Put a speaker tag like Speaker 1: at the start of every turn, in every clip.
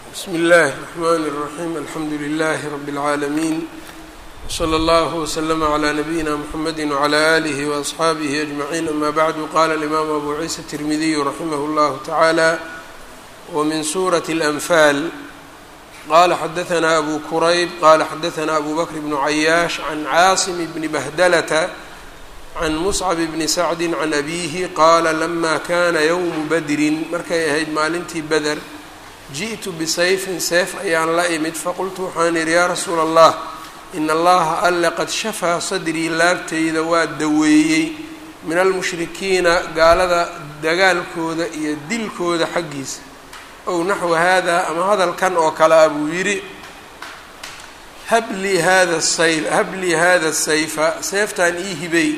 Speaker 1: bsmi اllahi الرحmn الرaحيم alxamdu لlh رb العaalمين وslى اllه وslm عlى نabيina mحamedi وعlى آlih وأصxaabih أجمعين ama bعd qala الإmam abu ciisa التirmidiy raximah اllah taعalى wmin suraة الأnfal qala xadaثna abu kurayb qala xadaثna abu bakr bn عayaash عan caasim bni bahdlta can muscab bni sacdi can abiihi qaala lama kana ywmu badrin markay ahayd maalintii beder ji'tu bisayfin seef ayaan la imid faqultu waxaan idhi yaa rasuula allah in allaha alle qad shafaa sadrii laabtayda waa daweeyey min almushrikiina gaalada dagaalkooda iyo dilkooda xaggiisa ow naxwa hada ama hadalkan oo kale a buu yidhi hablii hada sayf hablii hada sayfa seeftaan ii hibay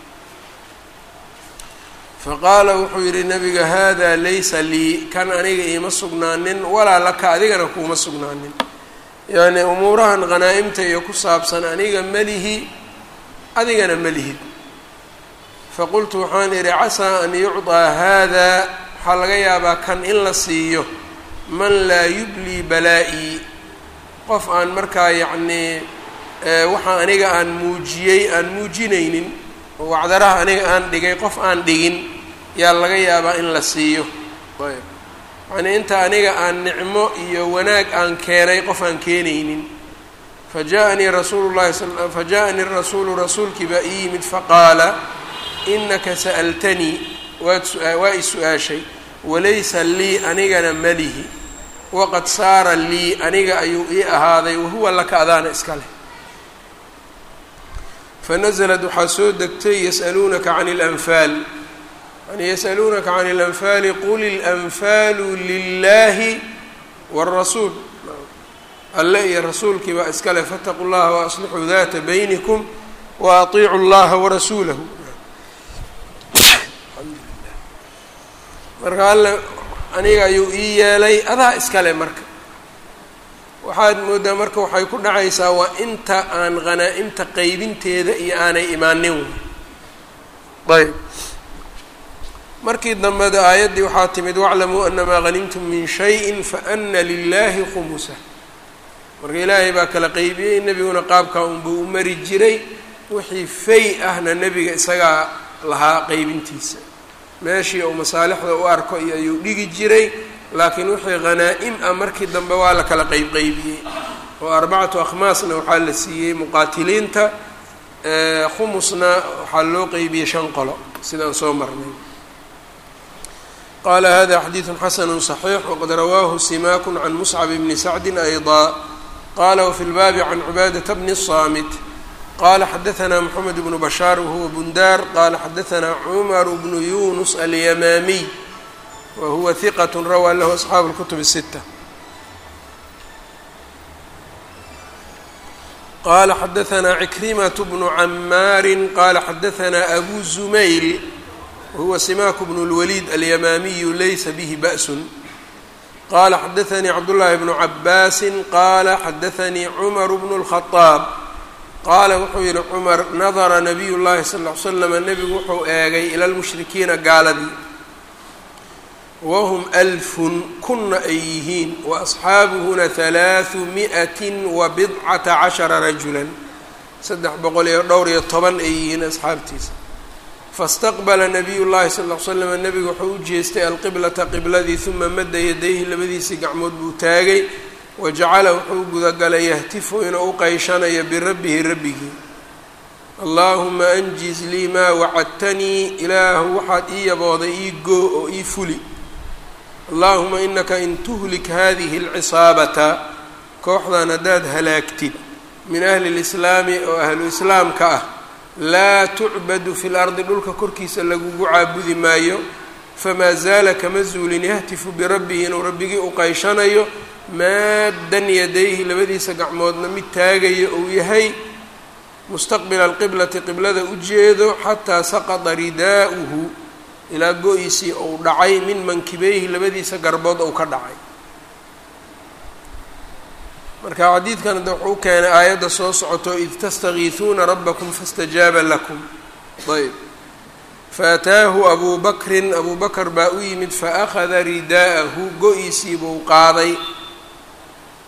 Speaker 1: faqaala wuxuu yidhi nabiga hada laysa lii kan aniga iima sugnaanin walaa laka adigana kuuma sugnaanin yacni umuurahan qanaa'imta iyo ku saabsan aniga melihi adigana melihid faqultu waxaan idhi casaa an yucطaa hada waxaa laga yaabaa kan in la siiyo man laa yublii balaa-ii qof aan markaa yacnii waxa aniga aan muujiyey aan muujinaynin oo wacdaraha aniga aan dhigay qof aan dhigin yaa laga yaabaa in la siiyo ayb yacnii inta aniga aan nicmo iyo wanaag aan keenay qof aan keenaynin fajaءanii rasuulu llahi fajaءanii rasuulu rasuulkii baa ii yimid faqaala inaka sa'altanii waad waa i su-aashay walaysa lii anigana malihi waqad saara lii aniga ayuu ii ahaaday wahuwa laka adaana iska leh fanazlad waxaa soo degtay yas'aluunaka can اlanfaal yani yas'aluunaka can اlanfaali qul اlanfaalu lilahi wاrasuul alle iyo rasuulkii baa iska leh faاtaquu llaha waaslixuu data baynikum waaطiicuu اllaha warasuulahu marka alle aniga ayuu ii yeelay adaa iskale marka waxaad moodaa marka waxay ku dhacaysaa waa inta aan qhanaa-imta qeybinteeda iyo aanay imaanin ayb markii dambeda aayaddii waxaa timid waclamuu anamaa hanimtum min shayin faana lilahi khumusa marka ilaahay baa kala qeybiyey nebiguna qaabkaa unbuu u mari jiray wixii fay ahna nebiga isagaa lahaa qeybintiisa meeshii uu masaalixda u arko iyo ayuu dhigi jiray laakiin wixii hanaa-im ah markii dambe waa la kala qeybqeybiyey oo arbacatu akhmaasna waxaa la siiyey muqaatiliinta khumusna waxaa loo qeybiyey shan qolo sidaan soo marnay qaala hada xadiidu xasanu صaxiix waqad rawaahu simaku can muscab bni sacdi ayضa qala wfi lbaabi can cibaadata bni الصaamit qala xadaثna mxamed bnu bashaar wahuwa bundar qala xadaثna cumar bnu yunus alyamaamiy wahuwa hiqat rawaa lahu asxaabu اlkutub الsita qala xadaثna cikrimaة bnu camaari qala xadaثna abu zumayl wahuwa simaku bnu اlwaliid alyamaamiyu laysa bihi ba's qala xadaثanii cabdullahi bnu cabaasi qala xadaثanii cumar bnu الkhaطaab qaala wuxuu yihi cumar nadara nabiy llahi sal ll ly slama nebigu wuxuu eegay ila lmushrikiina gaaladii wahum alfun kunna ay yihiin wa asxaabuhuna halaaثu mi'atin wa bidcata cashara rajulan saddex boqol iyo dhowr iyo toban ay yihiin asxaabtiisa faاstaqbala nabiy llahi sal ll ly slama nebigu wuxuu u jeestay alqiblata qibladii uma madda yadayhi labadiisii gacmood buu taagay wajacala wuxuu gudagalay yahtifu inuu u qayshanayo birabbihi rabbigii allaahuma anjiz lii maa wacadtanii ilaahu waxaad ii yabooday ii goo oo ii fuli allaahuma inaka in tuhlik hadihi alcisaabata kooxdan haddaad halaagtid min ahli lislaami oo ahlu islaamka ah laa tucbadu fi lardi dhulka korkiisa lagugu caabudi maayo famaa zaala kama zuulin yahtifu birabbihi inuu rabbigii u qayshanayo maaddan yadayhi labadiisa gacmoodna mid taagayo uu yahay mustaqbila alqiblati qiblada u jeedo xataa saqada ridaa'uhu ilaa go-iisii uu dhacay min mankibeyhi labadiisa garbood uu ka dhacay marka xadiidkan hadda wuxuu keenay aayadda soo socoto id tastakiisuuna rabbakum faاstajaaba lakum ayb faataahu abuu bakrin abuu bakr baa u yimid faأkhada ridaa'ahu go-iisii buu qaaday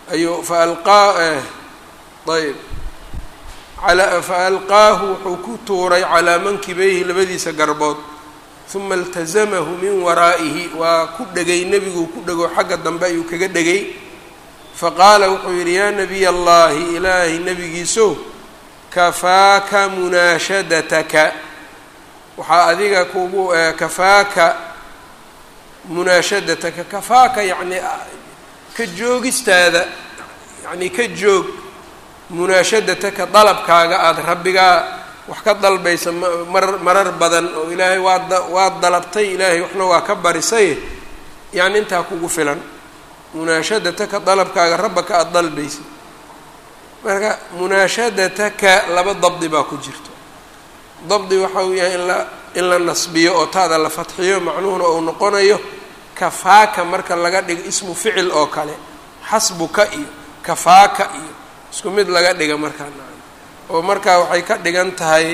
Speaker 1: ayuu fa alqaa ayb fa alqaahu wuxuu ku tuuray calaa mankibayhi labadiisa garbood uma iltazamahu min waraa'ihi waa ku dhegay nebiguu ku dhego xagga dambe ayuu kaga dhegay faqaala wuxuu yidhi yaa nabiy allahi ilaahay nebigiisow kafaaka munaashadataka waxaa adiga kugu kafaaka munaashadataka kafaaka yacni ka joogistaada yacni ka joog munaashadataka dalabkaaga aada rabbigaa wax ka dalbaysa marar marar badan oo ilaahay waad waad dalabtay ilaahay waxna waa ka barisay yacni intaa kugu filan munaashadataka dalabkaaga rabbaka aada dalbaysa marka munaashadataka laba dabdi baa ku jirto dabdi waxa uu yahay in la in la nasbiyo oo taada la fatxiyo macnuhuna uu noqonayo kafaaka marka laga dhigo ismu ficil oo kale xasbuka iyo kafaaka iyo isku mid laga dhiga markaa oo markaa waxay ka dhigan tahay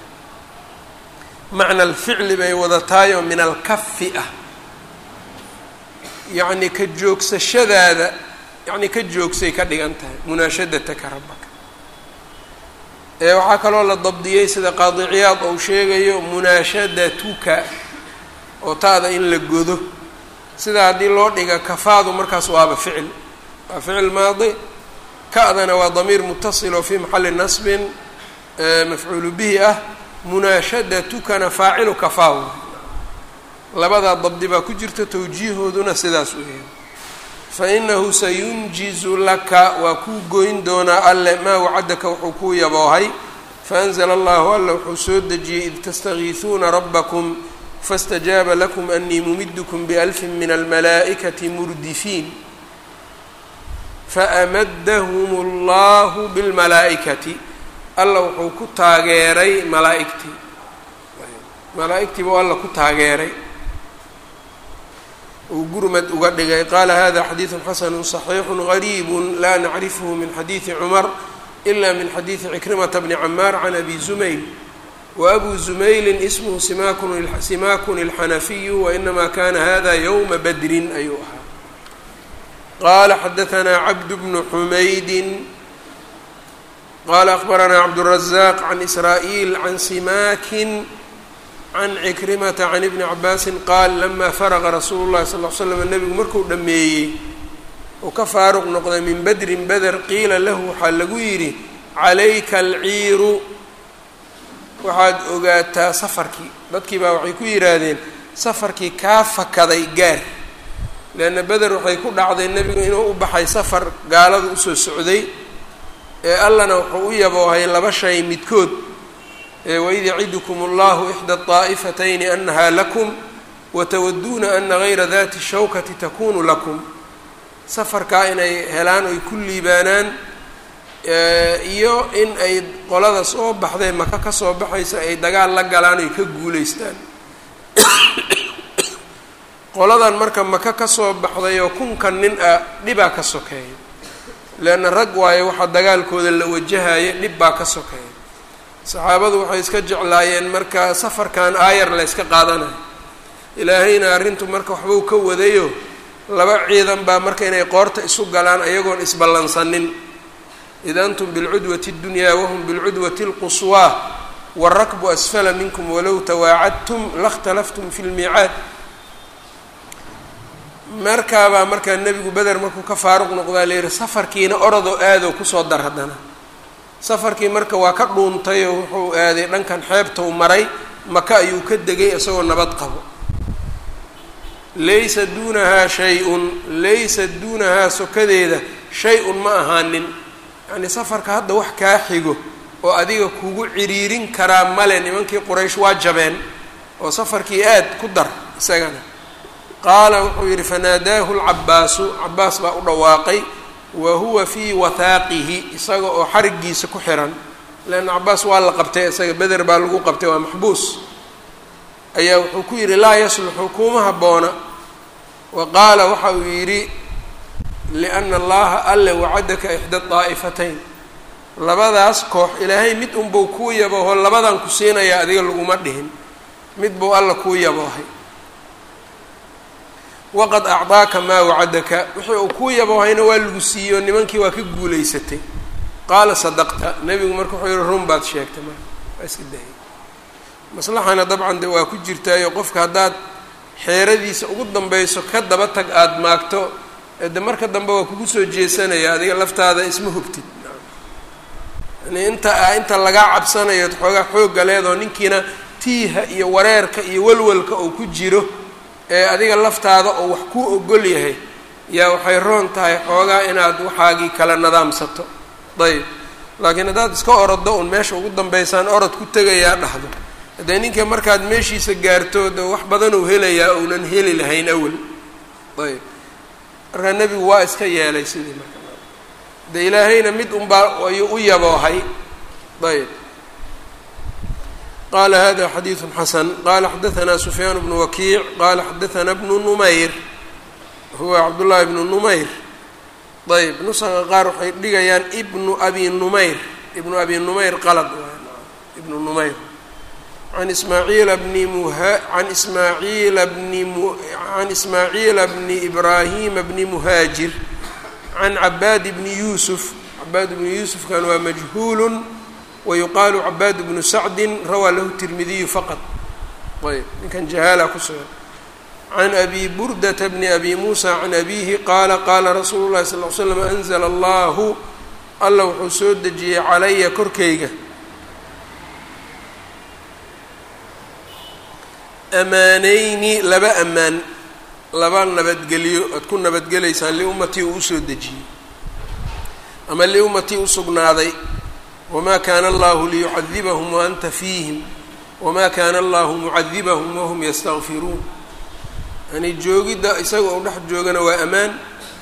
Speaker 1: macna alficli bay wadatahay oo min alkafi ah yacni ka joogsashadaada yacni ka joogsay ka dhigan tahay munaashadataka rabbaka ee waxaa kaloo la dabdiyey sida qaadiciyaad ou sheegayo munaashadatuka oo taada in la godo sida haddii loo dhiga kafaadu markaas waaba ficil waa ficil maadi ka-dana waa damiir mutasil oo fii maxali nasbin mafcuulu bihi ah munaashadatukana faacilu kafaaw labadaa dabdi baa ku jirta tawjiihooduna sidaas u yahay fa inahu sayunjizu laka waa kuu goyn doonaa alle maa wacadaka wuxuu kuu yaboohay faanzla allahu alla wuxuu soo dejiyey id tastagiisuuna rabbakum faاstajaaba lakum anii mumidkm balfi min almalaa'ikati murdifiin faamadahum اllahu bilmalaa'ikati alla wuxuu ku taageeray malaaigtii malaa-igtii buu alla ku taageeray uu gurmad uga dhigay qaala hada xadiidu xasanu صaxiixu gariibu la nacrifhu min xadiidi cumar ila min xadiidi cikrimata bni camaar can abi zumayl wabu zumayli ismhu simakun اlxanafiyu wainama kana hada ywma badrin ayuu ahaa qala xadaanaa cabd bnu xumaydin qala akbaranaa cabdالrazaq can israa'iil can simakin can cikrimata can ibni cabaasin qaal lama faraqa rasuulu llahi sal l slam nebigu markuu dhammeeyey uu ka faaruq noqday min badrin beder qiila lahu waxaa lagu yidhi calayka alciiru waxaad ogaataa safarkii dadkii baa waxay ku yidhaahdeen safarkii kaa fakaday gaar leanna beder waxay ku dhacday nebigu inuu u baxay safar gaaladu usoo socday ee allana wuxuu u yaboohay laba shay midkood waid yacidukum allahu ixda طaa'ifatayni anaha lakum watawaduuna ana gayra dati shawkati takunu lakum safarkaa inay helaan oy ku liibaanaan iyo in ay qolada soo baxday maka ka soo baxaysa ay dagaal la galaan oy ka guulaystaan qoladan marka maka ka soo baxday oo kunkan nin ah dhibaa ka sokeeya leanna rag waayo waxaa dagaalkooda la wajahaya dhib baa ka sokeeya saxaabadu waxay iska jeclaayeen marka safarkan aayar la yska qaadanayo ilaahayna arrintu marka waxbuu ka wadayo laba ciidan baa marka inay qoorta isu galaan ayagoon isballansanin id antum bilcudwati اddunyaa wahum bilcudwati اlquswaa warakbu asfala minkum walow tawaacadtum lakhtalaftum fi lmiicaad markaabaa markaa nebigu beder markuu ka faaruq noqdaa la yihi safarkiina orodoo aadoo kusoo dar haddana safarkii marka waa ka dhuuntay oo wuxuu aaday dhankan xeebtou maray maka ayuu ka degay isagoo nabad qabo laysa duunahaa shay-un laysa duunahaa sokadeeda shay-un ma ahaanin yacnii safarka hadda wax kaa xigo oo adiga kugu ciriirin karaa male nimankii quraysh waa jabeen oo safarkii aad ku dar isagana qaala wuxuu yidhi fanaadaahu lcabaasu cabaas baa u dhawaaqay wa huwa fii wathaaqihi isaga oo xarigiisa ku xiran leanna cabaas waa la qabtay isaga beder baa lagu qabtay waa maxbuus ayaa wuxuu ku yidhi laa yasluxu kuma habboona wa qaala waxa uu yidhi liana allaha alle wacadaka ixda daa'ifatayn labadaas koox ilaahay mid unbuu kuu yabooho labadan ku siinayaa adiga laguma dhihin mid buu alla kuu yaboohay waqad acdaaka maa wacadaka wixii uu kuu yaboohayna waa lagu siiyo nimankii waa ka guulaysatay qaala sadaqta nebigu marka wuxuu yihi run baad sheegtay marka waa iska dahayy maslaxana dabcan de waa ku jirtaayo qofka haddaad xeeradiisa ugu dambayso ka daba tag aada maagto de marka dambe waa kugu soo jeesanaya adiga laftaada isma hubtid yani inta inta lagaa cabsanayo xoogaa xoogga leedoo ninkiina tiiha iyo wareerka iyo walwalka oo ku jiro ee adiga laftaada oo wax kuu ogol yahay yaa waxay roon tahay xoogaa inaad waxaagii kala nadaamsato ayb laakiin haddaad iska orodo un meesha ugu dambaysaan orod ku tegayaa dhahdo haddee ninka markaad meeshiisa gaarto de wax badan uu helayaa uunan heli lahayn awel ayb markaa nebigu waa iska yeelay sidii marka de ilaahayna mid unbaa ayuu u yaboohay ayb qala hada xadiiثu xasan qala xadaثna sufyaan bnu wakiic qala xadaثna bnu numayr huwa cabdullahi bnu numayr ayb nusaqa qaar waxay dhigayaan ibnu abi numayr ibnu abi numayr qalad ibnu numayr an ismaaciila bni muha an ismaaciila bni can ismaaciila bni ibraahima bni muhaajir can cabaad bni yuusuf cabaad bni yuusufkan waa majhuulu wayuqaalu cabaad bnu sacdi rawaa lahu tirmidiyu faqad ayb ninkan jahaala ku sugan can abi burdata bni abi muusa can abihi qaala qaala rasuulu llahi sal l slam anzla allahu alla wuxuu soo dejiyey calaya korkayga amaanayni laba amaan laba nabadgelyo aad ku nabadgelaysaan liummatii uu usoo dejiyey ama liummatii usugnaaday wma kana allahu liyucadibahum waanta fiihim wma kana allahu mucadibahum wahum yastakfiruun yani joogidda isaga u dhex joogana waa amaan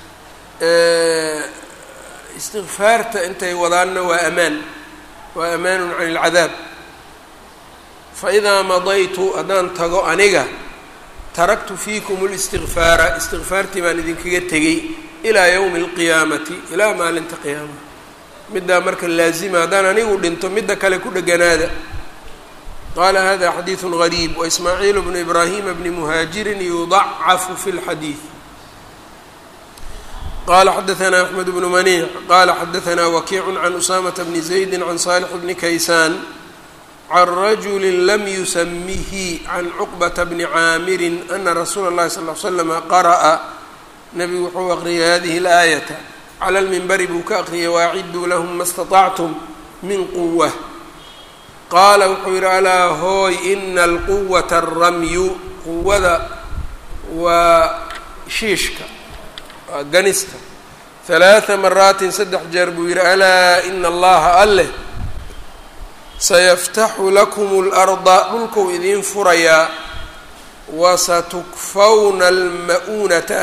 Speaker 1: istikfaarta intay wadaanna waa amaan waa amaanun can اlcadaab faidaa madaytu haddaan tago aniga taraktu fiikum اlistikfaara istikfaartii baan idinkaga tegey ilaa ywmi اlqiyaamati ilaa maalinta qiyaama middaa marka laazima haddaan anigu dhinto midda kale ku dheganaada qaala hada xadiiثu غariib waismaaciil bnu ibraahima bni muhaajirin yudacafu fi اlxadiid qala xadaثna axmed bnu maniic qala xadaثna wakiicu can usamata bni zaydi can salix bni kaysaan can rajuli lam yusamihi can cuqbata bni caamirin ana rasuula اllahi sal ll slama qara'a nabigu wuxuu aqriyay hadihi اlaayata clى lminbari buu ka aqriyay waaciduu lahum ma اstaطactum min quwa qaala wuxuu yidhi alaa hooy ina alquwata aramyu quwada waa shiishka waa ganista halaaa maraatin saddex jeer buu yidhi alaa ina allaha alleh sayaftaxu lakum اlarda dhulkuu idiin furayaa wasatukfawna alma'uunata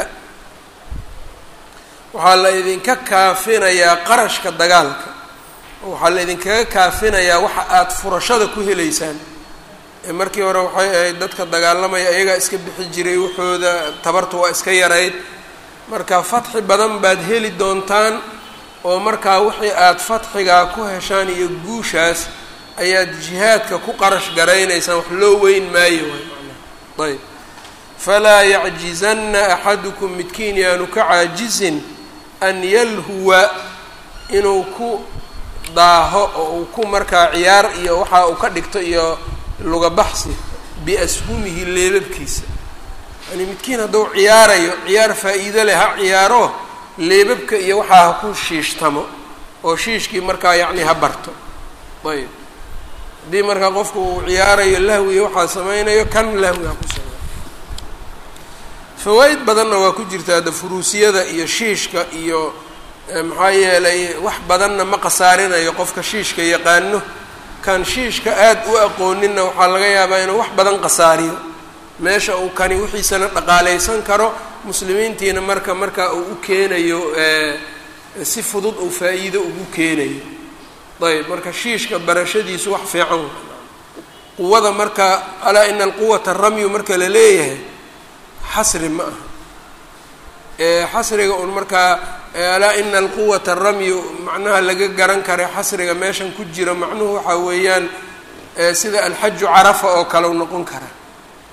Speaker 1: waxaa la idinka kaafinayaa qarashka dagaalka waxaa la idinkaga kaafinayaa waxa aada furashada ku helaysaan ee markii hore waxay ahayd dadka dagaalamaya ayagaa iska bixi jiray waxooda tabarta waa iska yarayd marka fatxi badan baad heli doontaan oo markaa wixii aada fatxigaa ku heshaan iyo guushaas ayaad jihaadka ku qarash garaynaysaan wax loo weyn maayo waay macnaha ayb falaa yacjizanna axadukum midkiin yaanu ka caajizin an yalhuwa inuu ku daaho oo uu ku markaa ciyaar iyo waxa uu ka dhigto iyo lugabaxsi biashumihi leebabkiisa yani midkiin hadduu ciyaarayo ciyaar faa-iido leh ha ciyaaro leebabka iyo waxaa ha ku shiishtamo oo shiishkii markaa yacni ha barto ayb haddii markaa qofku uu ciyaarayo lahwiya waxaa sameynayo kan lahwi ha ku sameyo fawaa-id badanna waa ku jirta hadda furuusiyada iyo shiishka iyo maxaa yeelay wax badanna ma khasaarinayo qofka shiishka yaqaano kan shiishka aada u aqooninna waxaa laga yaabaa inuu wax badan khasaariyo meesha uu kani wixiisana dhaqaaleysan karo muslimiintiina marka marka uu u keenayo si fudud uu faa-iido ugu keenayo ayb marka shiishka barashadiisu wax fiican quwada marka alaa ina alquwata ramyu marka la leeyahay xasri ma aha xasriga un markaa alaa ina alquwata ramyu macnaha laga garan kara xasriga meeshan ku jiro macnuhu waxaa weeyaan sida alxaju carafa oo kale u noqon kara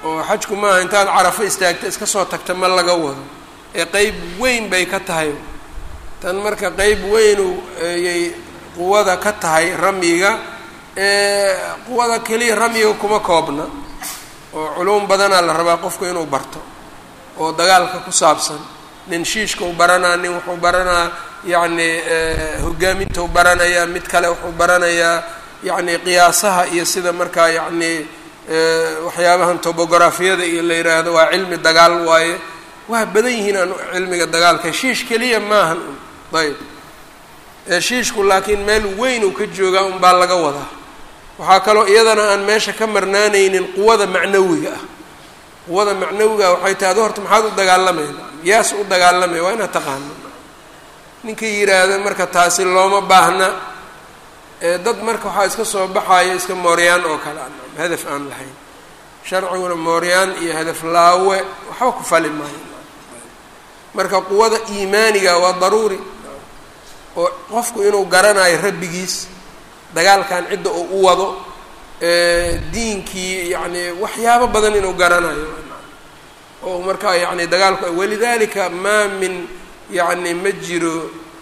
Speaker 1: oo xajku maaha intaad carafo istaagta iska soo tagta ma laga wado ee qeyb weyn bay ka tahay tan marka qeyb weynu ayay quwada ka tahay ramyiga ee quwada keliya ramyiga kuma koobna oo culuum badanaa la rabaa qofku inuu barto oo dagaalka ku saabsan nin shiishka u baranaa nin wuxuu baranaa yacni hogaaminta u baranayaa mid kale wuxuu baranayaa yacni qiyaasaha iyo sida markaa yacni waxyaabahan tobografiyada iyo la yidhaahdo waa cilmi dagaal waaye waa badan yihiin aan cilmiga dagaalka shiish keliya maahan un ayb shiishku laakiin meel weyn uu ka joogaa un baa laga wadaa waxaa kaloo iyadana aan meesha ka marnaanaynin quwada macnawiga ah quwada macnawiga waxay tahay ado horta maxaad u dagaalamayna yaas u dagaalamaya waa inaad taqaano ninka yidhaahda marka taasi looma baahna dad marka waxaa iska soo baxayo iska mooryaan oo kale an hadaf aan lahayn sharciguna mooryaan iyo hadaf laawe waxba ku fali maayo marka quwada iimaaniga waa daruuri oo qofku inuu garanayo rabbigiis dagaalkan cidda uu u wado diinkii yacni waxyaabo badan inuu garanayo oo markaa yani dagaalku walidalika maa min yacni ma jiro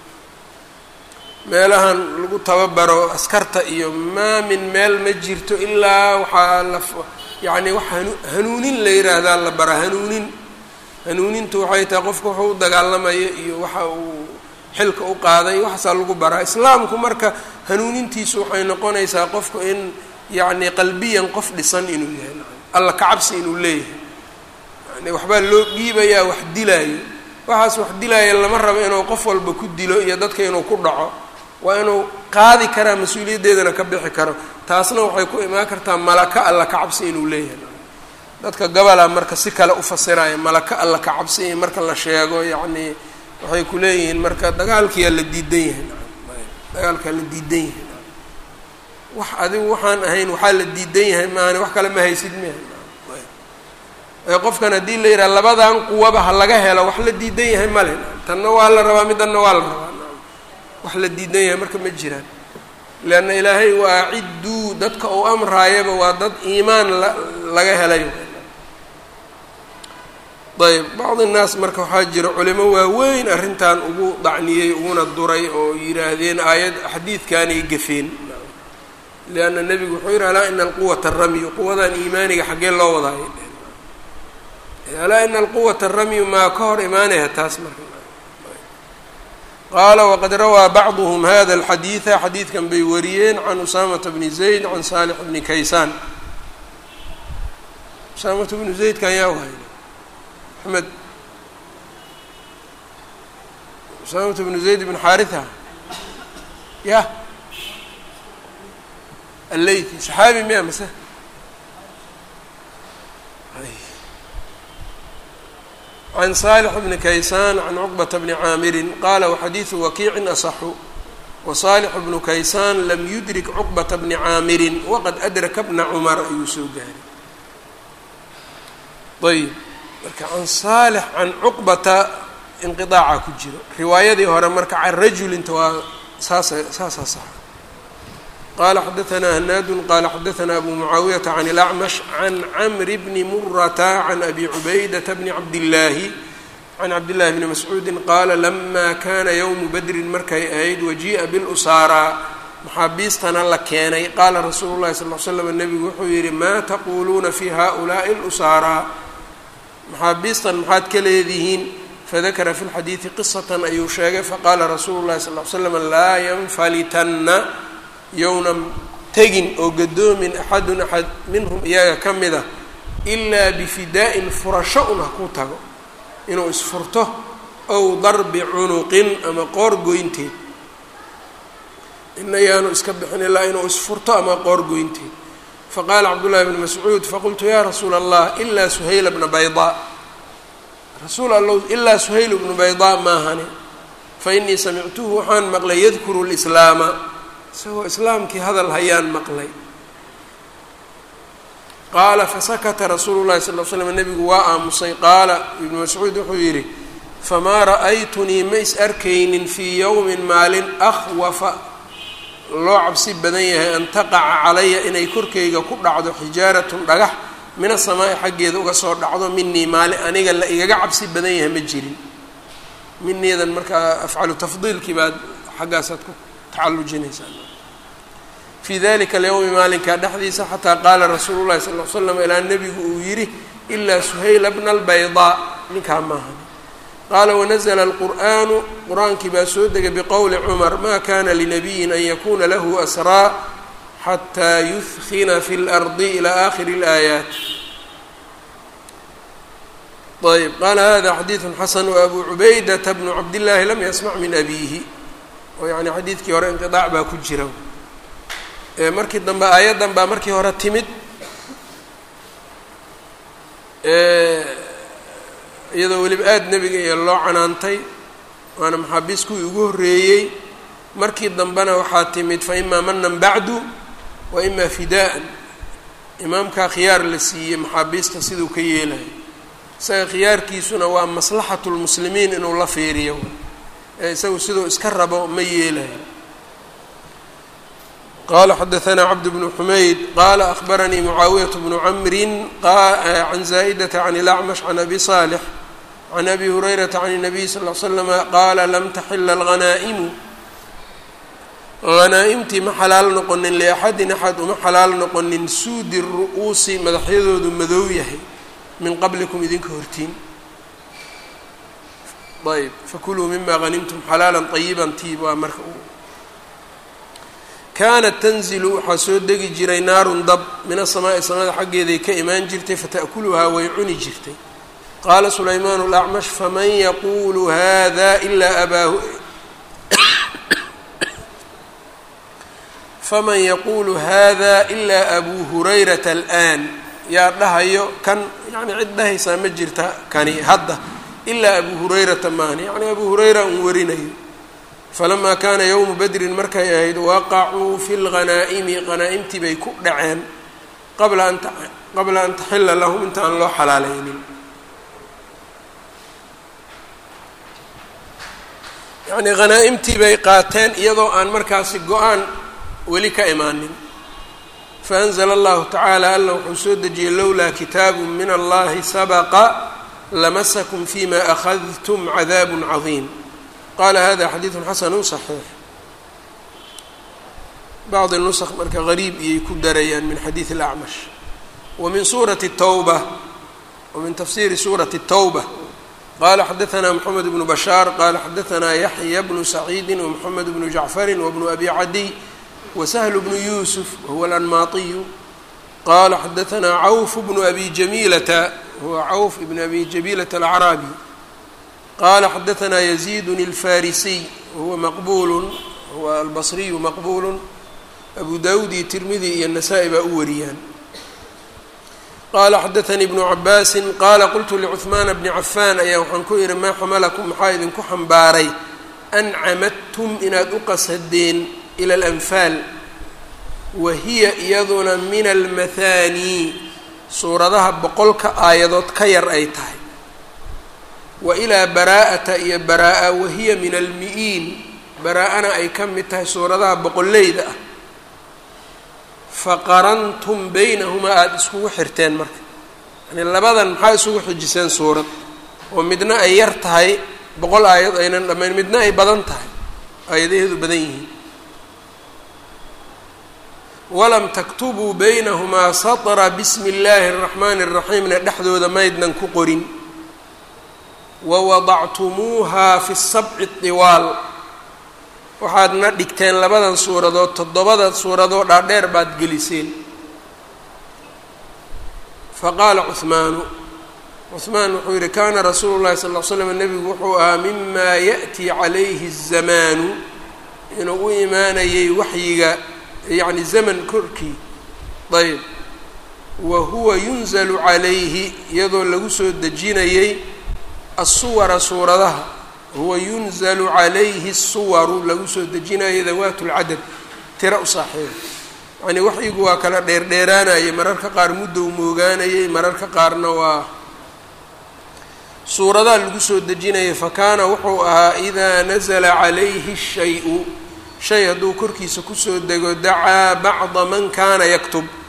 Speaker 1: meelahan lagu tababaro askarta iyo maa min meel ma jirto ilaa waxaa la yacni wax hanu hanuunin la yidhaahdaa la bara hanuunin hanuunintu waxay tahay qofka wuxuu u dagaalamayo iyo waxa uu xilka u qaaday waxaasaa lagu baraa islaamku marka hanuunintiisu waxay noqonaysaa qofku in yacni qalbiyan qof dhisan inuu yahay alla kacabsi inuu leeyahay yani waxbaa loo dhiibayaa wax dilaayo waxaas wax dilaaya lama rabo inuu qof walba ku dilo iyo dadka inuu ku dhaco waa inuu qaadi karaa mas-uuliyaddeedana ka bixi karo taasna waxay ku imaan kartaa malaka alla kacabsi inuu leeyahay dadka gabalaa marka si kale u fasiraya malaka alla kacabsi in marka la sheego yacni waxay ku leeyihiin marka dagaalkiyaa la diidan yahay dagaalkaa la diidan yahay wax adigu waxaan ahayn waxaa la diidan yahay maani wax kale ma haysid miya qofkan haddii la yidhaha labadan quwaba ha laga helo wax la diidan yahay male tanna waa la rabaa midanna waa la rabaa wax la diidan yahay marka ma jiraan leanna ilaahay waa cidduu dadka uu amraayaba waa dad iimaan la laga helay ayb bacdi nnaas marka waxaa jira culimo waaweyn arrintan ugu dacniyey uguna duray oo yidhaahdeen aayad xadiidkaanay gafeen lianna nebigu wuxuu yidhi alaa ina alquwata ramyu quwadan iimaaniga xaggee loo wadaayo alaa ina alquwata ramyu maa ka hor imaanaya taas marka qaala waqad rawaa bacduhm hada alxadiida xadiidkan bay wariyeen can usaamata bni zayd can saalix bni kaysaan usaamata bnu zaydkan yaa waay axmed usaamata bnu zayd bn xaariha ya alleyti saxaabi miya mase can saalix bni kaysaan can cuqbata bni caamirin qaala waxadiidu wakiicin asaxu wasaalix bnu kaysaan lam yudrik cuqbata bni caamirin waqad adraka bna cumar ayuu soo gaaray ayb marka can saalix can cuqbata inqiaaca ku jiro riwaayadii hore marka can rajulinta waa saasa saasaa saxa qala xadaanaa hanaadu qala xadaanaa abu mucaawiyata can اlacmash can camri bni murata can abi cubaydata bni cabdillaahi can cabdillahi bni mascuudi qaala lama kana ywmu badrin markay ahayd wajii'a bilusaaraa maxaabiistana la keenay qaala rasuulu llahi sal l slam nebigu wuxuu yihi maa taquuluuna fi haؤulaaءi اlusaaraa maxaabiistan maxaad ka leedihiin fadakara fi lxadiidi qisatan ayuu sheegay faqaala rasuulu llahi sal l slam laa yanfalitanna yownan tegin oo gadoomin axadun axad minhum iyaga ka mid a ilaa bifidaa'in furasho un ha ku tago inuu isfurto ow darbi cunuqin ama qoor goynteed inayaanu iska bixin ilaa inuu isfurto ama qoor goynteed faqaala cabdullahi bni mascuud faqultu yaa rasuula allah ilaa suhayla bna baydaa rasuul allow ilaa suhayl bnu baydaa maahani fa inii samictuhu waxaan maqlay yadkuru lislaama isagoo islaamkii hadal hayaan maqlay qaala fasakata rasuulu llahi sal l slam nebigu waa aamusay qaala ibnu mascuud wuxuu yidhi famaa ra'aytunii ma is arkaynin fii yowmin maalin akhwafa loo cabsi badan yahay an taqaca calaya inay korkayga ku dhacdo xijaaratun dhagax min asamaa'i xaggeeda uga soo dhacdo minii maali aniga la igaga cabsi badan yahay ma jirin miniidan markaa afcalu tafdiilkii baad xaggaasaad ku tacallujinaysaa fii dalika alyowmi maalinkaa dhexdiisa xataa qaala rasuulu llahi sal l slam ilaa nebigu uu yidhi ilaa suhayla bna albaydaa ninkaa maahan qaala wanazla alqur'aanu qur-aankii baa soo degay biqowli cumar ma kana linabiyin an yakuna lahu asraa xataa yudkina fi اlardi ilى akhiri اlaayaat ayb qaala hada xadiidu xasan wabu cubaydata bnu cabdillaahi lam yasmac min abiihi oo yani xadiidkii hore inqiaac baa ku jira markii dambe aayaddan baa markii hore timid iyadoo weliba aada nebiga iyo loo canaantay waana maxaabiis kuwii ugu horreeyey markii dambena waxaa timid fa imaa manan bacdu wa imaa fidaa'an imaamkaa khiyaar la siiyey maxaabiista siduu ka yeelayo isaga khiyaarkiisuna waa maslaxatu lmuslimiin inuu la fiiriyo ee isagu siduu iska rabo ma yeelayo qala xadaثna cabd bn xumayd qala akhbaranii mucaawiyaة bnu camri can zaa'data can اlacmash can abi صaalx can abi hurayrata can الnabiy sal ly slama qaala lam taxila اlhanaa'imu hanaa-imtii ma xalaal noqonin liaxadin axad uma xalaal noqonin suudi ru'uusi madaxyadoodu madow yahay min qablikum idinka hortiin ayb fakuluu mima hanimtum xalaala طayiba tiib waa marka kaanat tanzilu waxaa soo degi jiray naarun dab min asamaa'i samada xaggeeday ka imaan jirtay fata'kuluhaa way cuni jirtay qaala sulaymaan اlacmash faman yaquulu hada ilaa abaahu faman yaquulu hada ilaa abuu hurayrata alآan yaa dhahayo kan yani cid dhahaysaa ma jirta kani hadda ilaa abuu hurayrata maani yani abuu hurayra un warinayo falamaa kaana yowmu badrin markay ahayd waqacuu fi lghanaa'imi hanaa-imtii bay ku dhaceen qabla an qabla an taxila lahum inta aan loo xalaaleynin yacnii hanaa-imtii bay qaateen iyadoo aan markaasi go-aan weli ka imaanin faanzla allahu tacaala alla wuxuu soo dejiyey lowlaa kitaabu min allahi sabaqa lamasakum fima akhadtum cadaab cadiim qala hada xadiidu xasanu صaxiix bacdi nusq marka gariib iyay ku darayaan min xadiidi اlacmash wa min suurati الtawba wa min tafsiri suurati الtawba qala xadaثna mxamed bnu bashaar qala xadaثna yaxya bnu saciidi wmxamed bnu jacfari wbnu abi cadiy washl bnu yusuf wahuwa alanmaatiyu qala xadaثna cawf bnu abi jamilata huwa cawf ibn abi jamilata alacraabi qala xadaثna yزيd الfarisiy wahuwa maqbul huwa albصriyu maqbul abu dawud iyo tirmidi iyo nasaa-i baa u wariyaan qala xadaثnii بnu cabaasi qala qultu lcثmaana bni cafan ayaa waxaan ku ihi maa xamalakum maxaa idinku xambaaray an camadtum inaad u qasadeen ilى اlanfaal wa hiya iyaduna min almathani suuradaha boqolka aayadood ka yar ay tahay wa ilaa baraa'ata iyo baraa-a wahiya min almi-iin baraa-ana ay ka mid tahay suuradaha boqoleyda ah faqarantum beynahumaa aada iskugu xirteen marka yani labadan maxaa isugu xijiseen suurad oo midna ay yar tahay boqol aayad aynan dhammayn midna ay badan tahay aayadaheedu badan yihiin walam taktubuu beynahumaa satra bismi illaahi araxmaani araxiimna dhexdooda maydnan ku qorin wawadactumuuhaa fi sabci diwaal waxaadna dhigteen labadan suuradood toddobada suuradoo dhaadheer baad geliseen faqaala cuhmaanu cuhmaan wuxuu yihi kaana rasuulu llahi sal ll slam nebigu wuxuu ahaa mimaa ya'tii calayhi الzamaanu inuu u imaanayay waxyiga yacni zaman korkii ayb wa huwa yunzalu calayhi iyadoo lagu soo dejinayay asuwara suuradaha huwa yunzalu calayhi الsuwaru lagu soo dejinayo dawaat اlcadad tira u saaxiiba yacni waxyigu waa kala dheerdheeraanayay mararka qaar muddow moogaanayay mararka qaarna waa suuradaha lagu soo dejinayay fakaana wuxuu ahaa idaa nazla calayhi shay-u shay hadduu korkiisa kusoo dego dacaa bacda man kaana yaktub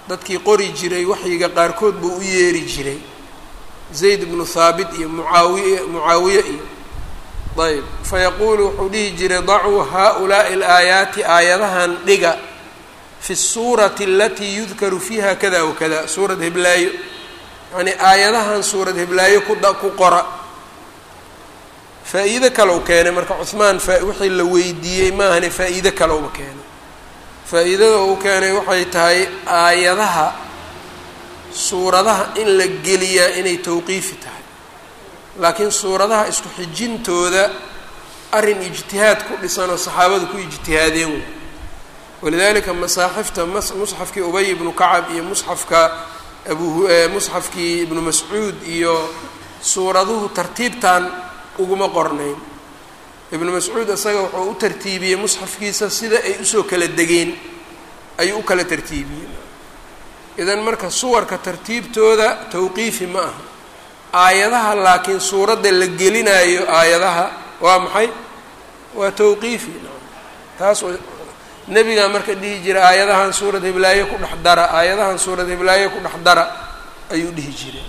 Speaker 1: dadkii qori jiray waxyiga qaarkood buu u yeeri jiray zayd bnu thaabit iyo mucaawiye mucaawiye iyo ayb fayaquulu wuxuu dhihi jiray dacuu haa-ulaa'i alaayaati aayadahan dhiga fi suurati alatii yudkaru fiiha kada wa kada suurad heblaayo yacnii aayadahan suurad heblaayo kuda ku qora faa-iido kale u keenay marka cuhmaan fa wixii la weydiiyey maahane faa-iido kale uba keenay faa-iidada uu keenay waxay tahay aayadaha suuradaha in la geliyaa inay tawqiifi tahay laakiin suuradaha isku xijintooda arrin ijtihaad ku dhisan oo saxaabadu ku ijtihaadeen wey walidalika masaaxifta musxafkii ubay ibnu kacab iyo musxafka abu musxafkii ibnu mascuud iyo suuraduhu tartiibtan uguma qornayn ibnu mascuud isaga wuxuu u tartiibiyey musxafkiisa sida ay usoo kala degeen ayuu u kala tartiibiyey idan marka suwarka tartiibtooda tawqiifi ma aha aayadaha laakiin suuradda la gelinaayo aayadaha waa maxay waa tawqiifi taas nebigaa marka dhihi jira aayadahan suurad heblaaye ku dhex dara aayadahan suurad heblaaye ku dhex dara ayuu dhihi jiray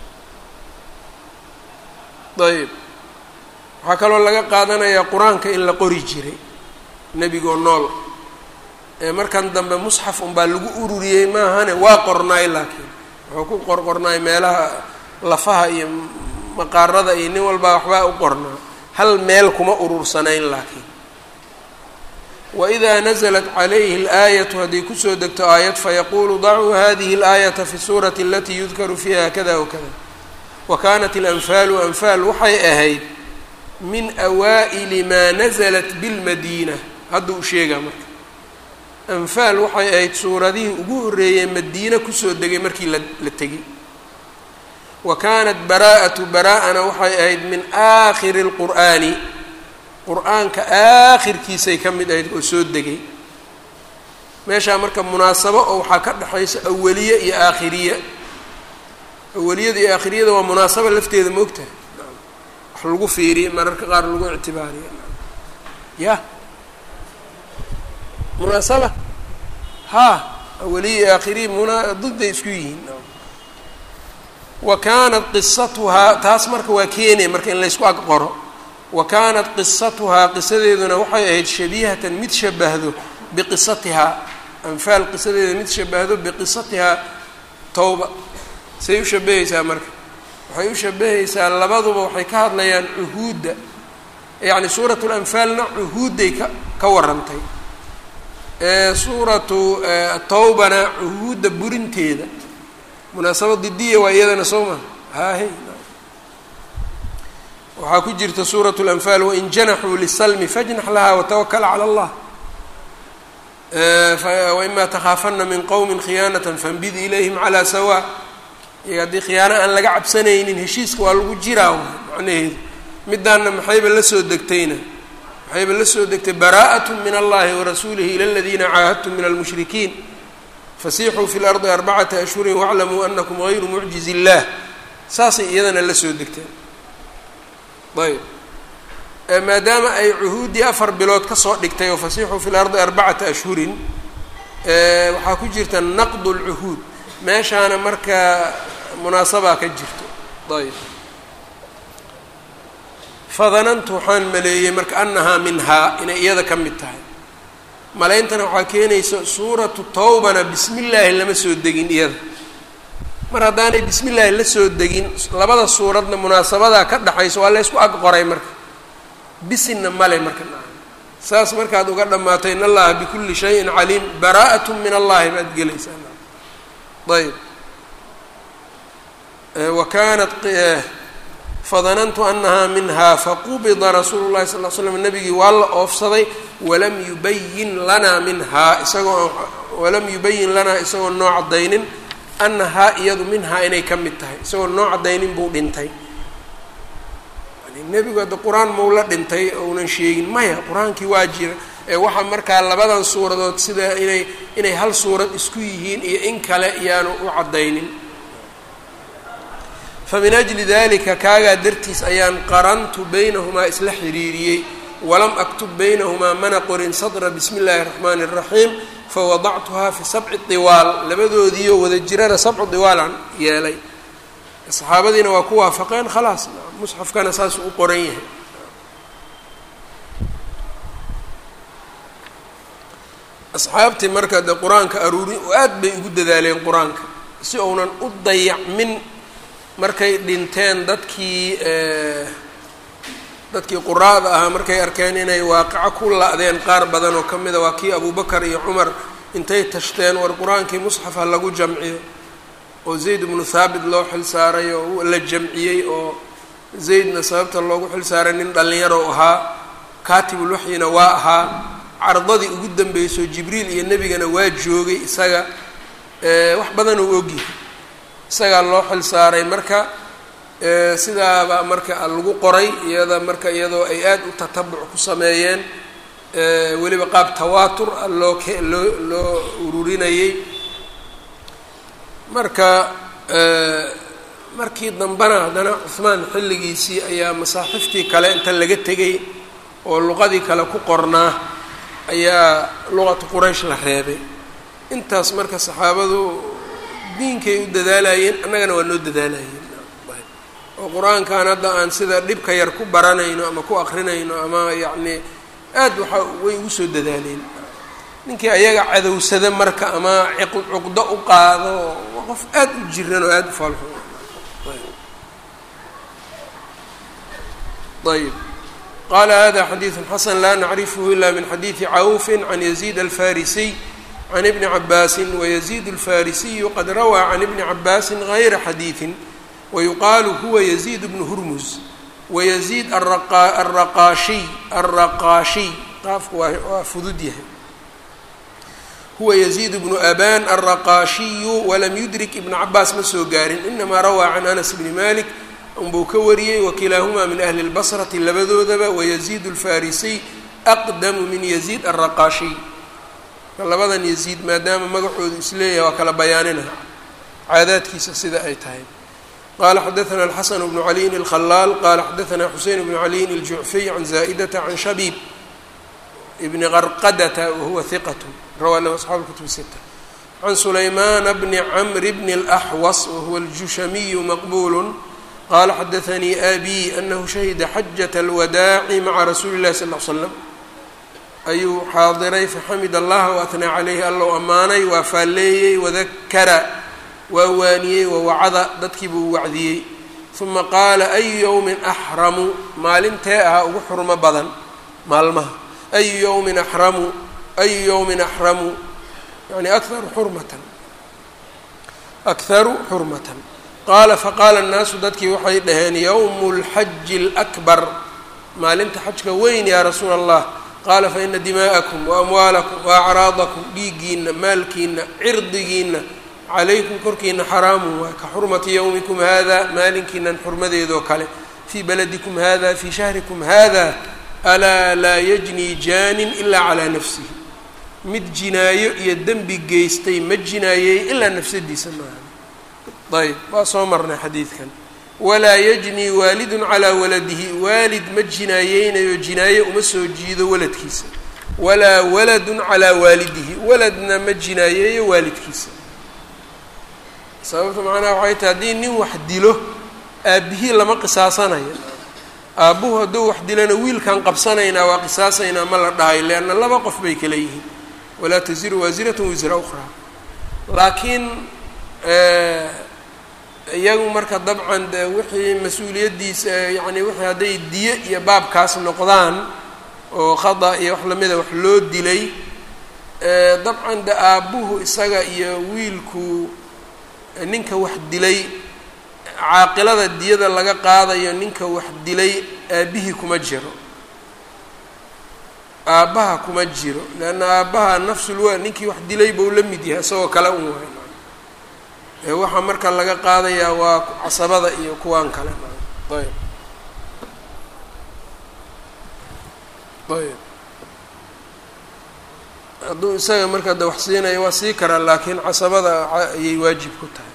Speaker 1: ayb waxaa kaloo laga qaadanayaa qur-aanka in la qori jiray nebigoo nool ee markan dambe musxaf unbaa lagu ururiyey maahane waa qornaay laakiin wuxuu ku qorqornaay meelaha lafaha iyo maqaarada iyo nin walbaa waxbaa u qornaa hal meel kuma urursanayn laakiin wإida naزlat calayhi اlآayatu hadday kusoo degto aayad fayaquulu dacuu hadihi اlآayata fi suurati alatii yudkaru fiiha kada wakada wa kanat اlanfaalu anfaal waxay ahayd min awaa'ili maa naزlat biاlmadiina hadduu sheegaa marka anfaal waxay ahayd suuradihii ugu horreeyey madiine kusoo degay markii la la tegay wa kanat bara'atu bara'ana waxay ahayd min aakhiri اlqur'ani qur-aanka aakhirkiisay ka mid ahayd oo soo degay meeshaa marka munaasabo oo waxaa ka dhexaysa awaliye iyo aakhiriye awaliyada iyo aakhiriyada waa munaasabo lafteeda ma ogtahay wax lagu fiiriye mararka qaar lagu ictibaariye ya munaasaba ha awaliye iyo aakhiriye muna didday isku yihiin wa kaanat qisatuhaa taas marka waa keenaya marka in laysku ag qoro wa kaanat qisatuhaa qisadeeduna waxay ahayd shabihatan mid shabahdo biqisatihaa anfaal qisadeeda mid shabahdo biqisatihaa towba say u shabahaysaa marka waxay u shabahaysaa labaduba waxay ka hadlayaan cuhuudda yacni suuratu lanfaalna cuhuudday ka ka warantay suuratu towbana cuhuudda burinteeda munaasabad didiya waa iyadana soo maa haahe waxaa ku jirta suuraة الأنfaal wain janaxuu liلslmi fajnax laha watawakl calى اllah waima takhaafana min qowmi khiyaanaة fanbid ilayhim calى sawa iyaga haddii khiyaano aan laga cabsanaynin heshiiska waa lagu jiraa macnaheedu midaana maxayba la soo degtayna maxayba la soo degtay bara'aة min اllahi warasuulihi ilى اladina caahadtum min اlmushrikiin fasixuu fi اlarضi arbacata ashhuri wاclamuu anakum غayru mucjiz الlah saasay iyadana la soo degteen ayb maadaama ay cuhuuddii afar bilood kasoo dhigtay oo fasixuu fi lardi arbacata ashhurin waxaa ku jirta naqd اlcuhuud meeshaana marka munaasabaa ka jirto ayb fadanantu waxaan maleeyey marka anahaa minhaa inay iyada ka mid tahay maleyntana waxaa keenaysa suuratu towbana bismi illaahi lama soo degin iyada mar haddaanay bismi illaahi la soo degin labada suuradna munaasabadaa ka dhexayso waa la ysku ag qoray marka bisinna male marka saas markaad uga dhammaatay in allaha bikulli shayin caliim bara'at min allahi baad gelaysaa ayb wa kanat fadanantu anahaa minha faqubida rasuulu llahi sal l slam nabigii waa la oofsaday walam yubayin lanaa minhaa isagoo walam yubayin lanaa isagoo noo caddaynin anahaa iyadu minhaa inay ka mid tahay isagoo noo caddaynin buu dhintay yani nebigu hadda qur-aan mau la dhintay ounan sheegin maya qur-aankii waa jira ee waxaa markaa labadan suuradood sida inay inay hal suurad isku yihiin iyo in kale iyaanu u caddaynin famin ajli dalika kaagaa dartiis ayaan qarantu baynahumaa isla xiriiriyey walam aktub baynahumaa mana qorin sadra bismi illaahi raxmaani اraxiim fawadactuhaa fi sabci diwaal labadoodiioo wada jirana sabcu diwaalan yeelay saxaabadiina waa ku waafaqeen khalaas musxafkana saasuu u qoran yahay asxaabtii marka de qur-aanka aruurin aad bay ugu dadaaleen qur-aanka si uunan u dayacmin markay dhinteen dadkii dadkii quraada ahaa markay arkeen inay waaqico ku la-deen qaar badan oo ka mida waa kii abubakar iyo cumar intay tashteen war qur-aankii musxaf ha lagu jamciyo oo zayd ibnu thaabit loo xil saaray oo la jamciyey oo zaydna sababta loogu xil saaray nin dhallinyaro ahaa kaatibulwaxyina waa ahaa cardadii ugu dambeysoo jibriil iyo nebigana waa joogay isaga wax badan uu ogyahay isagaa loo xil saaray marka sidaaba marka lagu qoray iyada marka iyadoo ay aad u tatabuc ku sameeyeen weliba qaab tawaatur a loo k loo loo ururinayey marka markii dambena haddana cuhmaan xilligiisii ayaa masaaxiftii kale inta laga tegay oo luqadii kale ku qornaa ayaa luqatu quraysh la reebay intaas marka saxaabadu diinkay u dadaalayeen annagana waa noo dadaalayeen oo qur-aankan hadda aan sida dhibka yar ku baranayno ama ku akrinayno ama yacni aad waxa way ugu soo dadaaleen ninkii ayaga cadowsada marka ama cuqdo u qaado waa qof aad u jiran oo aada u faalxo ayb qala hada xadiiثu xasan la nacrifhu ila min xadiiثi cawfi can yaziid alfarisiy can ibni cabaasi wayaziid alfarisiyu qad rawaa can ibni cabaasi gayra xadiiثi wayuqaalu huwa yaziid bnu hurmus wayaziid araqaashiy alraqaashiy qaafku waa fudud yahay huwa yaziid bnu aban alraqaashiyu walam yudrik ibna cabaas ma soo gaarin inamaa rawaa can anas bni malik unbuu ka wariyey wakilaahumaa min ahli اlbasrati labadoodaba wayaziid alfarisiy aqdamu min yaziid alraqaashiy labadan yaziid maadaama magacoodu isleeyahay waa kala bayaanina caadaadkiisa sida ay tahay qala xadaثna الxasn بن عaliyin الkhلاal qala xadaثna xusein بن عaliyin الjucfiy can zaئdata can shabib bni qarqadata wahuwa hiqat rawa lahu asxaabu kutub sita can sulayman bni cmr bn الأxwas wahuwa الjushamiyu maqbul qala xadaثanii abi anahu shahida xajaة اlwadaaci maca rasuuli الlahi sal ه slam ayuu xaadiray faxamid allaha waatnaa calayhi allow ammaanay waa faalleeyey wadakara waa waaniyey wawacada dadkii buu wacdiyey uma qaala ayu yowmin axramu maalintee ahaa ugu xurmo badan maalmaha ayu yowmin axramu ayu yowmin axramu yani akaru xurmatan akharu xurmatan qaala faqaala annaasu dadkii waxay dhaheen yowmu lxaji اlakbar maalinta xajka weyn yaa rasuula allah qaala faina dimaa'akum waamwaalakum waacraadakum dhiiggiina maalkiina cirdigiina calaykum korkiina xaraamun waa ka xurmati yowmikum hada maalinkiinan xurmadeedoo kale fii baladikum hada fii shahrikum hada alaa laa yajnii jaanin ilaa calaa nafsihi mid jinaayo iyo dembi geystay ma jinaayeey ilaa nafsadiisa maaha ayb waa soo marnay xadiidkan walaa yajnii waalidun calaa waladihi waalid ma jinaayeynayo jinaaye uma soo jiido waladkiisa walaa waladun calaa waalidihi waladna ma jinaayeeyo waalidkiisa sababta macnaha waxay tahay haddii nin wax dilo aabbihii lama qisaasanayo aabbuhu hadduu wax dilana wiilkan qabsanaynaa waa qisaasaynaa ma la dhahayo leanna laba qof bay kala yihiin walaa taziru waasiratun wisra ukhraa laakiin iyagu marka dabcan de wixii mas-uuliyaddiisa yacni wixii hadday diyo iyo baabkaas noqdaan oo khada iyo wax lamida wax loo dilay dabcan de aabbuhu isaga iyo wiilku ninka wax dilay caaqilada diyada laga qaadayo ninka wax dilay aabbihii kuma jiro aabbaha kuma jiro leanna aabbaha nafsulwa ninkii wax dilay buu la mid yahay isagoo kale un waay waxaa marka laga qaadayaa waa casabada iyo kuwaan kale ayb ayb hadduu isaga marka de wax siinayo waa sii karaa laakiin casabada ayay waajib ku tahay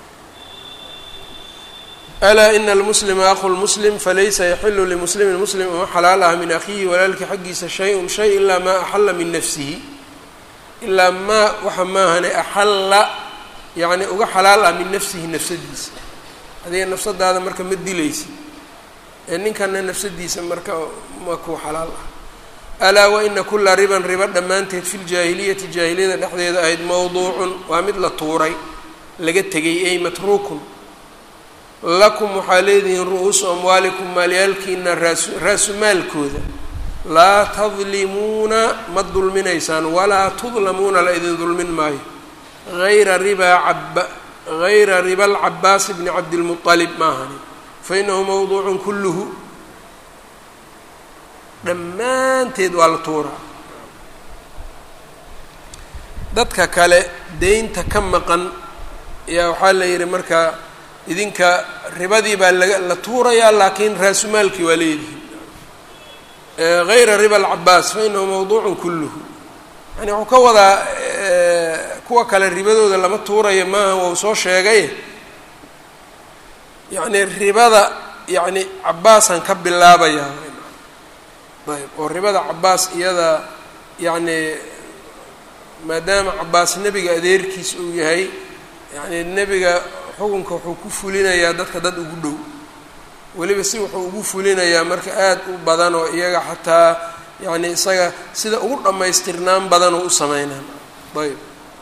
Speaker 1: alaa ina almuslima aqu lmuslim falaysa yaxilu limuslimin muslim uma xalaal ah min akhiihi walaalkii xaggiisa shay-un shay ilaa maa axala min nafsihi ilaa maa waxa maahane axalla yacni uga xalaal ah min nafsihi nafsadiisa adiga nafsadaada marka ma dilaysid ee ninkana nafsadiisa marka ma kuu xalaal ah alaa waina kula riban riba dhammaanteed fi ljaahiliyati jaahiliyada dhexdeeda ahayd mowduucun waa mid la tuuray laga tegay ay matruukun lakum waxaa leedihiin ru-uusu amwaalikum maalyaalkiina raasu raasumaalkooda laa tadlimuuna ma dulminaysaan walaa tudlamuuna la idin dulmin maayo hayra ribaa caba hayra riba alcabaas bni cabdilmualib maahani fa inahu mawduucun kulluhu dhammaanteed waa la tuuraa dadka kale deynta ka maqan yaa waxaa la yidhi marka idinka ribadii baa laga la tuurayaa laakiin raasumaalkii waa leedihin hayra riba alcabaas fa inahu mawduucun kulluhu yani wuxuu ka wadaa kuwa kale ribadooda lama tuurayo maaha wau soo sheegay yacni ribada yacni cabaasaan ka bilaabayaa ayb oo ribada cabaas iyada yacni maadaama cabaas nebiga adeerkiis uu yahay yacni nebiga xukunka wuxuu ku fulinayaa dadka dad ugu dhow weliba si wuxuu ugu fulinayaa marka aada u badan oo iyaga xataa yacni isaga sida ugu dhammaystirnaan badan oo u sameynaan ayb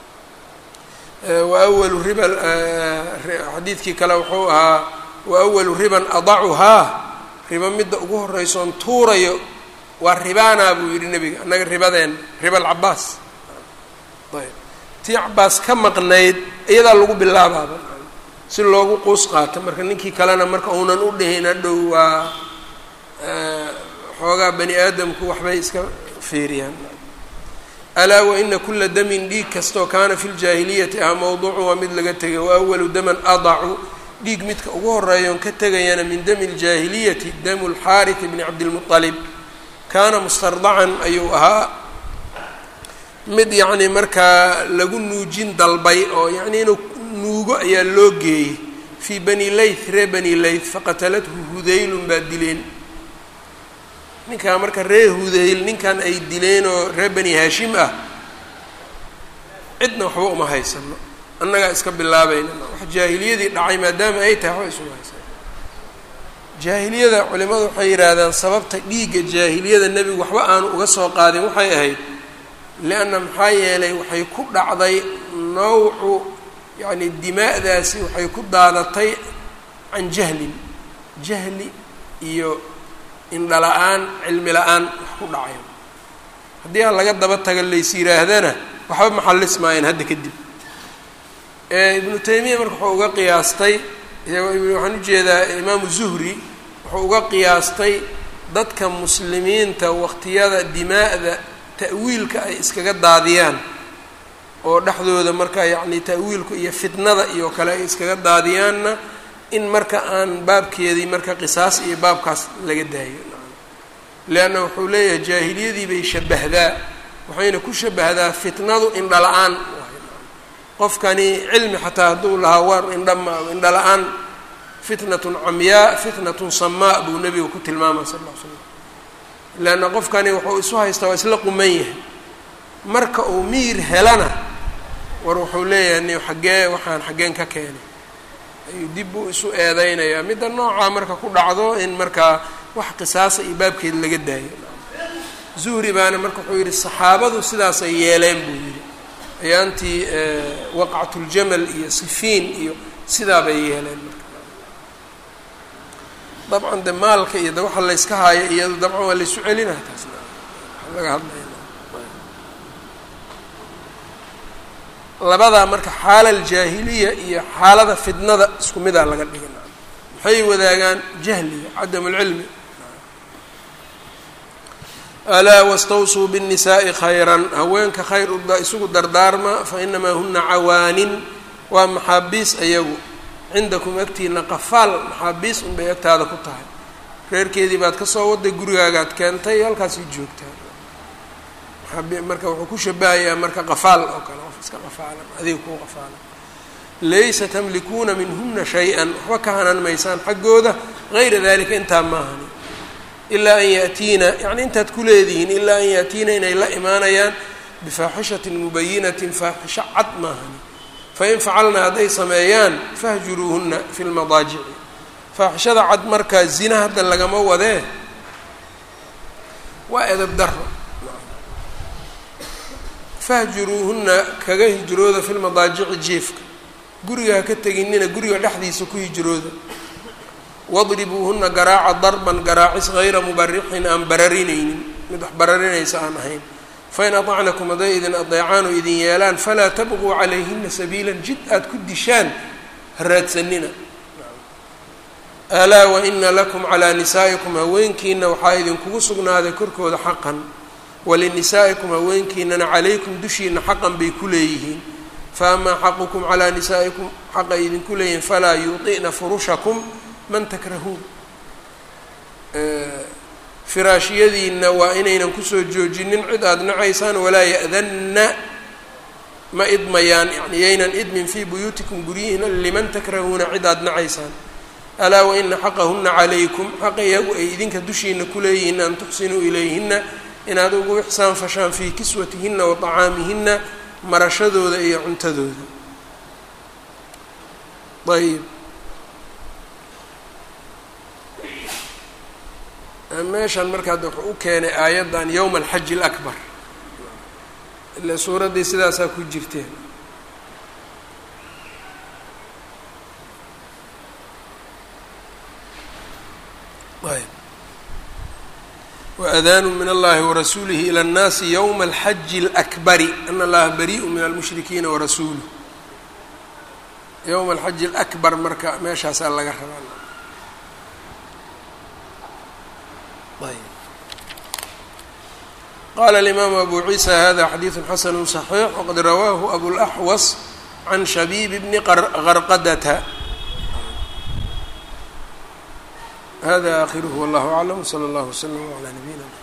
Speaker 1: wa awalu riba xadiidkii kale wuxuu ahaa wa awalu riban adacuhaa riba midda ugu horreysoon tuurayo waa ribaanaa buu yidhi nebiga annaga ribadeen riba alcabaas ayb tii cabaas ka maqnayd iyadaa lagu bilaabaaba si loogu quus qaato marka ninkii kalena marka uunan u dhihin hadhow waa xoogaa bani aadamku waxbay iska fiiriyaan alaa waina kula damin dhiig kastoo kaana fi ljaahiliyati ah mowduucun waa mid laga tegay wa awalu daman adacu dhiig midka ugu horeeyoon ka tegayana min dami ljaahiliyati damu lxaarit bni cabdilmualib kaana mustardacan ayuu ahaa mid yacni markaa lagu nuujin dalbay oo yacni inuu nuugo ayaa loo geeyey fii bani layth ree bani layth faqatalathu hudaylun baa dileen ninkaa marka ree hudayl ninkan ay dileen oo ree bani haashim ah cidna waxba uma haysano annagaa iska bilaabayna wax jaahiliyadii dhacay maadaama ay tahay waxba isuma haysano jaahiliyada culimadu waxay yidhaahdaan sababta dhiigga jaahiliyada nebigu waxba aanu uga soo qaadin waxay ahayd lianna maxaa yeelay waxay ku dhacday nawcu yacni dimaa'daasi waxay ku daadatay can jahlin jahli iyo indhala-aan cilmi la-aan wax ku dhacayo haddii aan laga daba taga lays yidhaahdana waxba maxallis maayeen hadda kadib ibnu taymiya marka wuxuu uga qiyaastay waxaan ujeedaa imaamu zuhri wuxuu uga qiyaastay dadka muslimiinta waqtiyada dimaa'da ta'wiilka ay iskaga daadiyaan oo dhexdooda marka yacni ta'wiilku iyo fitnada iyo kale ay iskaga daadiyaanna in marka aan baabkeedii marka qisaas iyo baabkaas laga daayo leanna wuxuu leeyahay jaahiliyadii bay shabahdaa waxayna ku shabahdaa fitnadu indhala-aan qofkani cilmi xataa hadduu lahaa war indhama indhala-aan fitnatun camyaa fitnatun samaa buu nebiga ku tilmaamay sal ll l slam leanna qofkani wuxuu isu haystaa waa isla quman yahay marka uu miir helana war wuxuu leeyahay ni xaggee waxaan xaggeen ka keenay ayuu dib buu isu eedeynayaa midda noocaa marka ku dhacdo in markaa wax qisaasa iyo baabkeed laga daayo zuhri baana marka wuxuu yidhi saxaabadu sidaasay yeeleen buu yidhi ayaantii waqcatuljamal iyo sifiin iyo sidaa bay yeeleen marka dabcan de maalka iyo de waxa layska haayo iyado dabcan waa laysu celinaa taasna waa laga hadlaya labadaa marka xaala aljaahiliya iyo xaalada fidnada isku midaa laga dhigin maxay wadaagaan jahliga cadam lcilmi alaa wastawsuu bالnisaءi khayran haweenka khayr uda isugu dardaarma fainamaa huna cawaanin waa maxaabiis ayagu cindakum agtiina qafaal maxaabiis unbay agtaada ku tahay reerkeedii baad kasoo waday gurigaagaad keentay halkaasii joogtaa marka wuxuu ku shabahayaa marka qafaal oo kale qof iska qafaalan adiga kuu qafaalan laysa tamlikuuna minhuna shay-an waxba ka hanan maysaan xaggooda gayra dalika intaa maahani ilaa an yaatiina yani intaad ku leedihiin ilaa an yaatiina inay la imaanayaan bifaaxishatin mubayinatin faaxisho cad maahani fain facalna hadday sameeyaan fahjuruuhuna fi lmadaajici faaxishada cad markaa zina hadda lagama wadee waa edab daro fahjuruuhuna kaga hijrooda fi lmadaajici jiefka guriga ha ka teginina guriga dhexdiisa ku hijrooda wadribuuhuna garaaca darban garaacis hayra mubarixin aan bararinaynin mid wax bararinaysa aan ahayn fain aطacnakum hadday idin adeecaan oo idin yeelaan falaa tabquu calayhina sabiilan jid aada ku dishaan ha raadsanina alaa waina lakum calaa nisaa'ikum haweenkiina waxaa idinkugu sugnaaday korkooda xaqan walinisaa'ikum haweenkiinana calaykum dushiina xaqan bay ku leeyihiin faamaa xaqukum calaa nisaa'ikum xaqay idinku leeyihiin falaa yuuطi'na furushakum man takrahuun firaashiyadiina waa inaynan kusoo joojinin cid aada nacaysaan walaa ya'danna ma idmayaan yani yaynan idmin fii buyuutikum guryihiina liman takrahuuna cid aada nacaysaan alaa waina xaqahuna calaykum xaqa iyagu ay idinka dushiina kuleeyihiin an tuxsinuu ilayhina inaad ugu ixsaan fashaan fii kiswatihina wa طacaamihina marashadooda iyo cuntadooda ayb meeshan marka hadda wuxuu u keenay aayaddan yowma alxaji alakbar ila suuraddii sidaasaa ku jirteen ayb waadaanu min allahi warasuulihi ilى اnnaasi ywma alxaji اlakbari ana allaha bariءu min almushrikiina warasuuluh yowma alxaji alakbar marka meeshaasaa laga rabaa qala alimaamu abu ciisa hada xadiidu xasanu صaxiix waqad rawaahu abulaxwas can shabiib bni qarqadata hada akhiruhu wallahu aclam wslى اllah wslm عlى nabiyina